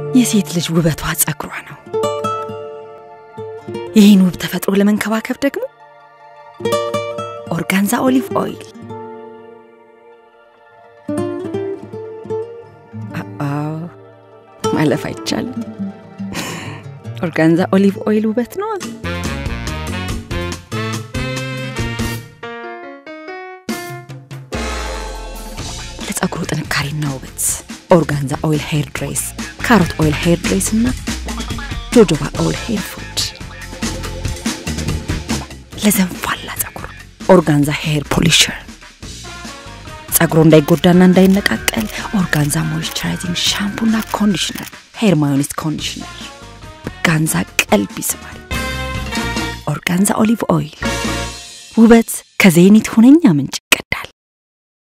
የሴት ልጅ ውበቷ ጸጉሯ ነው። ይህን ውብ ተፈጥሮ ለመንከባከብ ደግሞ ኦርጋንዛ ኦሊቭ ኦይል አዎ፣ ማለፍ አይቻልም። ኦርጋንዛ ኦሊቭ ኦይል ውበት ነው። ለጸጉሩ ጥንካሬና ውበት ኦርጋንዛ ኦይል ሄር ድሬስ፣ ካሮት ኦይል ሄር ድሬስ እና ጆጆባ ኦይል ሄር ፉድ ለዘንፋላ ጸጉር ኦርጋንዛ ሄር ፖሊሸር ጸጉሩ እንዳይጎዳና እንዳይነቃቀል ኦርጋንዛ ሞይስቸራይዚንግ ሻምፑና ኮንዲሽነር ሄር ማዮኒስ ኮንዲሽነር ኦርጋንዛ ቀልብ ይስባል። ኦርጋንዛ ኦሊቭ ኦይል ውበት ከዜኒት ሁነኛ ምንጭ